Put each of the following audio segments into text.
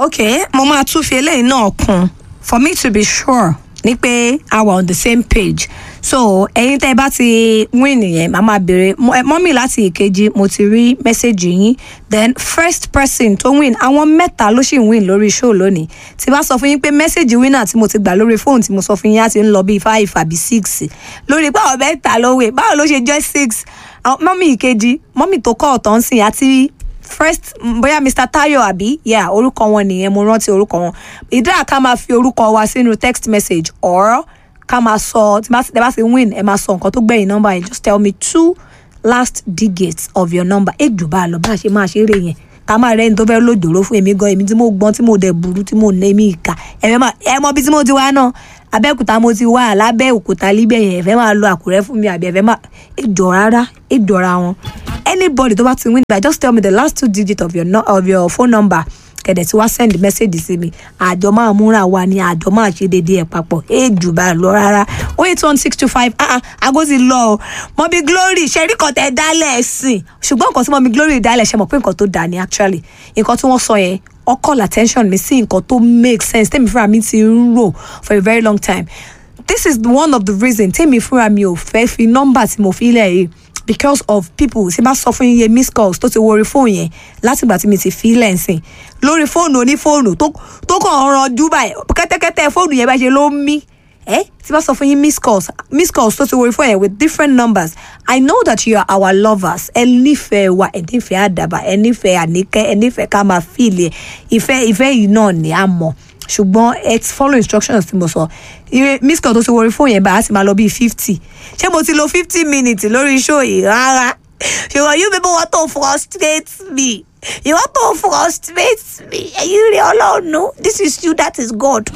ok mo máa tún fi eléyìí náà kún for me to be sure ní pé a wà on the same page so ẹ̀yin tẹ́ ẹ bá ti win nìyẹn màá máa béèrè Mọ- ẹ, mọ́mì láti ìkejì mo ti rí mẹ́sẹ̀gì yín then first person tó win àwọn mẹ́ta ló sì ń win lórí show lónìí tí bá sọ fún yín pé mẹ́sẹ̀gì winner tí mo ti gbà lórí fóònù tí mo sọ fún yín á ti ń lọ bíi five àbí six lórí pé àwọn mẹ́ta ló win báwo ló ṣe jẹ́ six Àwọn- mọ́mì ìkejì mọ́mì tó kọ́ ọ̀tọ̀ ń sìn àti first mm, bóyá mr tayo àbí yeah orúkọ wọn nìyẹn mo rántí orúkọ wọn ìdá ká máa fi orúkọ wa sínú text message or ká máa sọ tí bá tí bá ti win ẹ máa sọ nǹkan tó gbẹ̀yìn nọ́mbà yẹn just tell me two last digits of your number ẹ jù bá a lọ bá a ṣe máa ṣeré yẹn ká máa rẹ́ni tó fẹ́ lòjòrò fún èmi gan èmi tí mo gbọ́n tí mo dẹ̀ burú tí mo nà èmi ìka ẹ̀fẹ̀ máa ẹ mọ bí tí mo ti wá náà abẹ́òkúta mo ti wá lábẹ́ òkúta líbẹ̀ yẹn ẹ̀fẹ̀ máa lo àkùrẹ́ fún mi àbí ẹ̀fẹ̀ máa ẹ jọ rárá ẹ jọra wọn anybody tó bá ti win by just tell me the last two digits of your, no, of your phone number kẹ̀dẹ̀ tí wá send message sí mi àjọ máa múra wa ni àjọ máa ṣe déédéé ẹ̀ papọ̀ ẹ jù bá a lọ rárá o eight one six two five ah ah ago ti lọ o mọ̀mí glory ṣẹ́rí kan tẹ́ dálẹ̀ ẹ̀sìn ṣùgbọ́n nǹkan tí mọ̀mí glory dálẹ̀ ṣe mọ̀ pé nǹkan tó dà ní actually nǹkan tí wọ́n sọ yẹn ó call attention mi sí nǹkan tó make sense tèmi fúnra mi ti ń rò for a very long time this is one of the reasons tèmi fúnra mi ò fẹ́ fi nọ́mbà tí mo fi lẹ̀ yìí because of people tí bá sọ fún iye miss calls tó ti wo orí fóònù yẹn látìgbà tí mi ti fi lẹ̀ ń sìn lórí fóònù onífóònù tó tó kàn ń ranjú báyìí kẹ́tẹ́kẹ́tẹ́ fóònù yẹn bá ṣe ló ń mí ẹ tí bá sọ fún yín miss calls miss calls tó ti wo orí fóònù yẹn with different numbers i know that you are our lovers ẹ nífẹ̀ẹ́ wa ẹ nífẹ̀ẹ́ àdàbà ẹ nífẹ̀ẹ́ àníkẹ́ ẹ nífẹ̀ẹ́ ká máa fìlì ẹ ìfẹ́ ìfẹ́ yìí náà ni a mọ̀ ṣùgbọ́n ẹ ti follow instructions tí mo sọ ire miss call tó ti wọrí fóònù yẹn bá a sì máa lọ bíi fifty ṣé mo ti lo fifty minutes lórí show yìí rárá ṣùgbọ́n you people want to frustrate me you want to frustrate me ẹ̀yin rí ọlọ́run this is you that is God.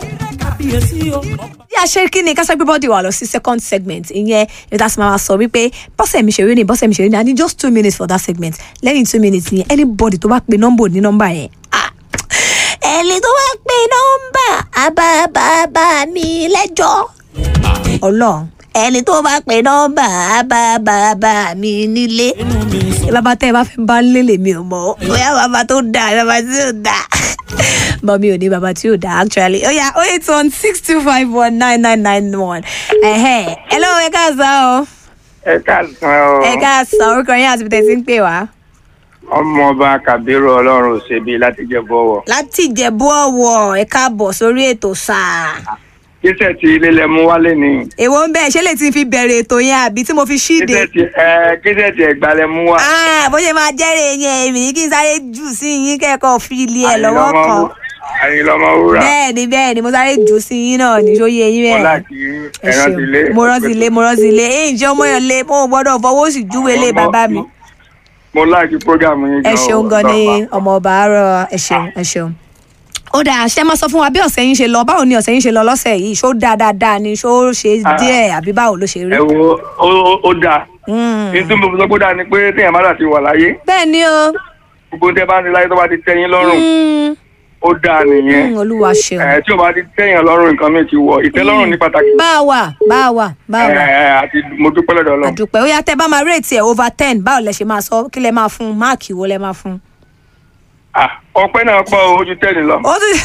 bí a ṣe kí ni ká sẹ́gbẹ́ bọ́dì wà lọ sí second segment ìyẹn ìdá sì máa sọ wípé bọ́sẹ̀ mi ṣeré ni bọ́sẹ̀ mi ṣeré ni i need just two minutes for that segment lẹ́yìn two minutes ni anybody tó bá pe nọ́mbà ní nọ́mbà yẹn ah ẹni tó bá pe nọ́mbà àbábàbà mi lẹ́jọ́ ọlọ́run ẹni tó bá pe nọ́mbà àbábàbà mi nílé bàbá tẹ́ ẹ bá fẹ́ bá lélẹ̀ mi ò mọ̀ bóyá bàbá tó dáa bàbá tí ò dáa but mi ò ní bàbá tí ò dáa actually ó yá ó eight one six two five one nine nine nine one ẹ̀hẹ́ hello ẹ káàsán o ẹ káàsán o ẹ káàsán orúkọ yín àti bìtẹ́ sí ń pè wá. ọmọọba kàbírù ọlọ́run òṣèbí láti jẹ bọ̀wọ̀. láti ìjẹ̀bú ọ̀wọ̀ ẹ káàbọ̀ sórí ètò sáà. kíṣẹ́ tí ilé lẹ mú wálé ni. èwo ń bẹ́ẹ̀ ṣé lè ti fi bẹ̀rẹ̀ ètò yẹn àbí tí mo fi ṣíde. kíṣẹ́ tí ẹ kíṣẹ́ tí ẹ̀gbá lẹ mú wá. Ah, bó ṣe máa jẹ́rẹ̀ yẹn èmi kí n sáré jù sí yín kẹ́kọ̀ọ́ fi ilé ẹ̀ lọ́wọ́ kan. àyìnlọ́mọ wúrà. bẹ́ẹ̀ ni bẹ́ẹ̀ ni mo sáré jù sí yín náà ní sóyè yín mo bẹ́ẹ̀. láti ẹ ẹran ti lé. ṣeun mo rántí ilé mo rántí ilé èyí jẹ́ ọmọ yẹn lé mo gbọ́dọ̀ fọwọ́ sí júwe lé bàbá mi. mo láti program yín ẹ ṣeun gan ni ọmọ ọba àárọ̀ ẹ ṣeun ẹ ṣeun. ó dáa ṣe máa sọ fún wa bí ọ̀sẹ̀ yín ṣe lọ báwo ni ọ̀sẹ̀ yín ṣe lọ lọ́sẹ̀ yìí ṣó dáa dáadáa ni ṣó ṣe Ah. díẹ̀ àbí báwo ló ṣe rí. ẹ wo ó- ó- ó dáa. Mm. ní tí mo fi sọ pé ó dáa ni pé téèyàn bá dà ti wà láyé bẹ́ẹ̀ ni o. gbogbo tẹ bá ń ṣe láyé tó bá ti tẹ́yìn lọ́rùn Mm. ó dáa nìyẹn. Mm, olúwa ṣeun. ẹ tí o bá ti tẹ́yìn lọ́rùn nǹkan mi ti wọ̀ ìtẹ́lọ́rùn ní pàtàkì. bá a wà bá a wà bá a wà. ẹ àti mo dúpẹ́ lọ́dọ̀ ọlọ́run. àdùpẹ́ ó yá tẹ́ bá máa rate ẹ̀ over ten báwo lẹ ṣe máa sọ kí lẹ máa fún máàkì wo lẹ máa fún. Ah, ọpẹ́ náà pọ̀ o, ojú tẹ́ni lọ. ó tún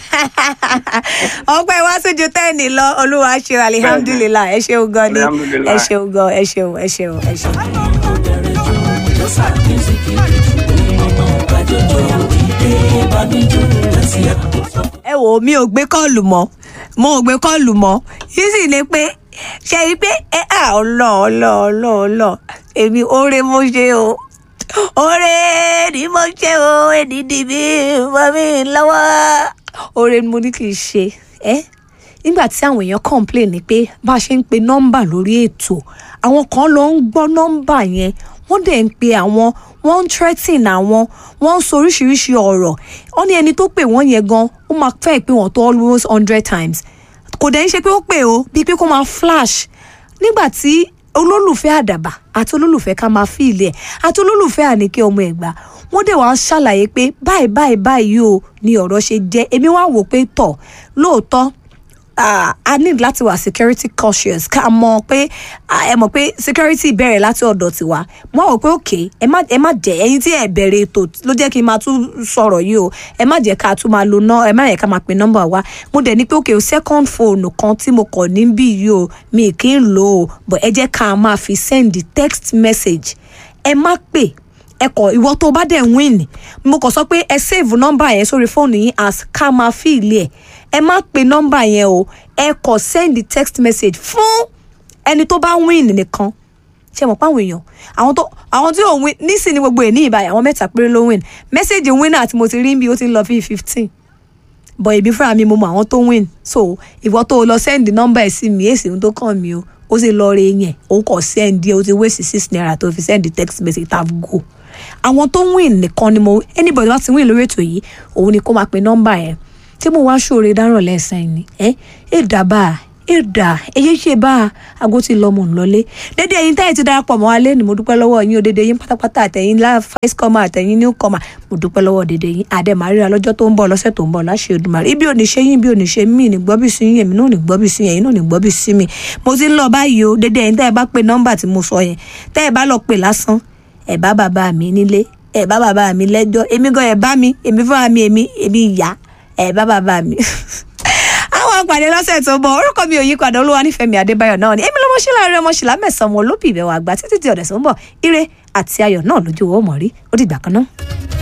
ọpẹ́ wá sójú ten lọ olúwa ṣe alihamdulilayi ẹ ṣeun gan ni Alhamdulillah. ẹ ṣeun gan ẹ ṣeun ẹ ṣeun ẹ ṣeun. ẹ wò ó mi ò gbé kọ́ọ̀lù mọ́ mo ò gbé kọ́ọ̀lù mọ́ yìí sì ni pé ṣe rí i pé ẹ à ọlọ ọlọ ọlọ ọlọ èmi oore mo ṣe o oore ni mo ṣe o èdìdì mi mọ mi lọ́wọ́ oore ni mo ní kì í ṣe ẹ nígbà tí àwọn èèyàn complain ni pé bá a ṣe ń pe nọ́mbà lórí ètò àwọn kan ló ń gbọ́ nọ́mbà yẹn wọ́n dẹ̀ ń pe àwọn wọ́n ń threaten àwọn wọ́n ń sọ oríṣiríṣi ọ̀rọ̀ wọ́n ní ẹni tó pè wọ́n yẹn gan ó máa fẹ́ pé wọ́n tó almost hundred times kò dẹ̀ ń ṣe pé ó pè ó bíi pé kó máa flash nígbà tí olólùfẹ́ àdàbà àti olólùfẹ́ ká máa fi ilẹ̀ àti olólùfẹ́ àníkẹ́ ọmọ ẹ̀gbá wọ́n dẹ̀ wá ń ṣàlàyé pé báyìí báyìí báyìí o ni ọ̀rọ̀ ṣe jẹ́ èmi wá wò pé tọ̀ lóòótọ́ ah, a need láti wà security cautious ká mọ̀ pé ah, ẹ mọ̀ pé security bẹ̀rẹ̀ láti ọ̀dọ̀ tiwa mo wá wò pé ok ẹ má ẹ má jẹ́ ẹ̀yin tí ẹ bẹ̀rẹ̀ ètò ló jẹ́ kí n máa tún sọ̀rọ̀ yìí o ẹ má jẹ́ ká tún máa lo ná ẹ má yẹ ká máa pe nọ́mbà wa mo dẹ̀ ní pé ok o second phone kan tí mo kọ̀ níbí yìí o mi kì í lò ó but ẹ jẹ́ ká máa fi send text message ẹ má pè ẹ kọ ìwọ tó bá dẹ̀ win mo kàn sọ pé ẹ save nọ́mbà yẹn sórí fóònù yín as ká máa fi ilé ẹ̀ ẹ má pe nọ́mbà yẹn o ẹ kọ send text message fún ẹni tó bá win nìkan ṣe mọ̀ páwọn èèyàn àwọn tó àwọn tí ò win nísìnyí gbogbo ẹ̀ ní ìbáyà àwọn mẹ́ta péré ló win message winner tí mo ti rí bí ó ti ń lọ bí fifteen but èmi fúnra mi mo mọ àwọn tó win so ìwọ tó lọ send nọ́mbà ẹ̀ sí mi èsì ohun tó kàn mí o ó sì lọ rẹ yẹn ó kọ send ẹ ó ti waste six naira tó fi send text message tap go àwọn tó win nìkan ni mo anybody wá ti win lórí ètò yìí òun ni kó máa pe nọ́mbà yẹn tí mo wá ṣòro dáràn lẹ́sàn-án ni ẹ ẹ dábàá ẹ dà èyí ṣe bá a aago tí lọ mọ̀ ń lọlé dédé ẹyin táyì ti darapọ̀ mọ́ wa lé ni mo dúpẹ́ lọ́wọ́ yín o dédé yín pátápátá àtẹ̀yìn lá first comer àtẹ̀yìn new comer mo dúpẹ́ lọ́wọ́ dédé yín àdèmà ríra lọ́jọ́ tó ń bọ̀ lọ́sẹ̀ tó ń bọ̀ láṣẹ Èdùmàrè ibi ò ní ṣe yín ibi ò ní ṣe mí ní gbọ́bí sí yín èmi náà ní gbọ́bí sí yín ẹ̀yin náà ní gbọ́bí sí mi mo ti ń lọ báyìí o dédé ẹyin táyì bá pe nọ́mbà tí mo sọ yẹn táyì bá lọ pè lásán ẹ̀ bá bàbá mi nílé ẹ̀ bá bàbá mi lẹ́jọ́ èmi gan ẹ̀ bá mi èmi fúnra mi èmi èmi ìyá ẹ̀ bá bàbá mi àwọn àpàdé lọ́sẹ̀ tó bọ̀ orúkọ mi ò yí padà olúwa nífẹ̀ẹ́ mi adébáyọ̀ náà ni èmi lọ́mọ ṣílá rẹ ọmọ ṣìlá mẹ́sàn-án ọmọ olóbì ìbẹ̀wò àgbà títí di ọ̀dẹ̀ tó ń bọ̀ ire àti ayọ̀ náà lójú owó mọ̀ rí ó dìgbà kan náà.